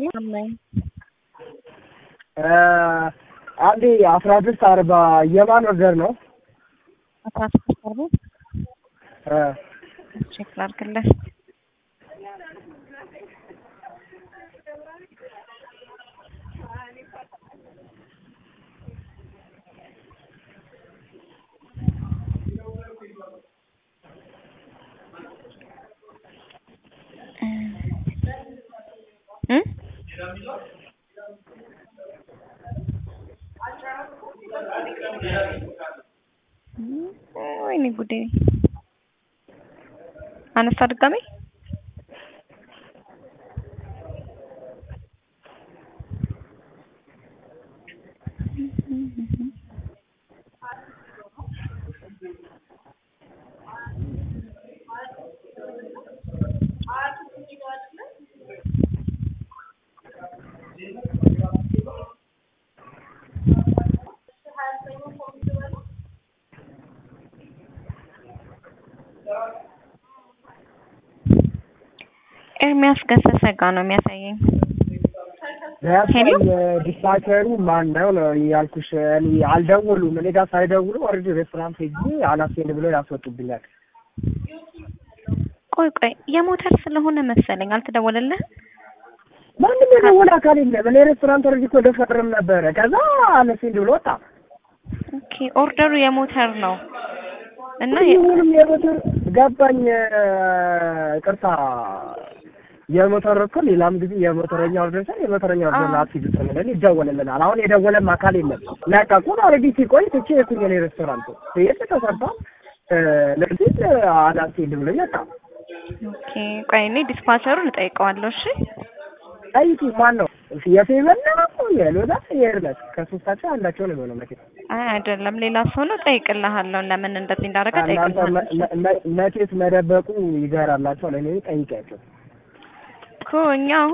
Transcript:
አንዴ አስራ ስድስት አርባ የማን ወገር ነው? አስራ ስድስት አርባ እ ቼክ ላድርግልህ። እ ወይኔ ጉዴ! አነሳ ድጋሜ ኤርሚያስ ገሰሰ ጋ ነው የሚያሳየኝ። ያሳይ ዲስፓቸሩ ማን ነው ነው ያልኩሽ። እኔ አልደወሉም። እኔ ጋር ሳይደውሉ ኦልሬዲ ሬስቶራንት ሄጄ አላስኬድ ብለው ያስወጡብኛል። ቆይ ቆይ የሞተር ስለሆነ መሰለኝ አልተደወለልህ? ማንም የደወለ አካል የለም። እኔ ሬስቶራንት ኦልሬዲ እኮ ደፈርም ነበረ። ከዛ አላስኬድ ብሎ ወጣ። ኦኬ ኦርደሩ የሞተር ነው እና ሁሉም የሞተር ገባኝ። ቅርታ የሞተር እኮ ሌላም ጊዜ የሞተረኛ ኦርደር ሳይ የሞተረኛ ኦርደር ናት ሲሉ ተመለን ይደወልልናል። አሁን የደወለም አካል የለም። ለቀቁን። ኦልሬዲ ሲቆይ ትቼ የኩኝ እኔ ሬስቶራንቱ ቤት ተሰርታ ለዚህ አላስኬድ ብሎኝ ወጣ። ኦኬ ቆይ እኔ ዲስፓቸሩን እጠይቀዋለሁ። እሺ ጠይቂ። ማን ነው የፌቨን ነው የሎዳ የኤርመስ ከሶስታቸው አንዳቸው ነው የሚሆነው መቼም አይ አይደለም ሌላ ሰው ነው። ጠይቅልሃለሁ ለምን እንደዚህ እንዳደረገ እናንተ ጠይቅልሃለሁ መቼስ መደበቁ ይገራላቸው። ለእኔ ጠይቂያቸው እኮ እኛ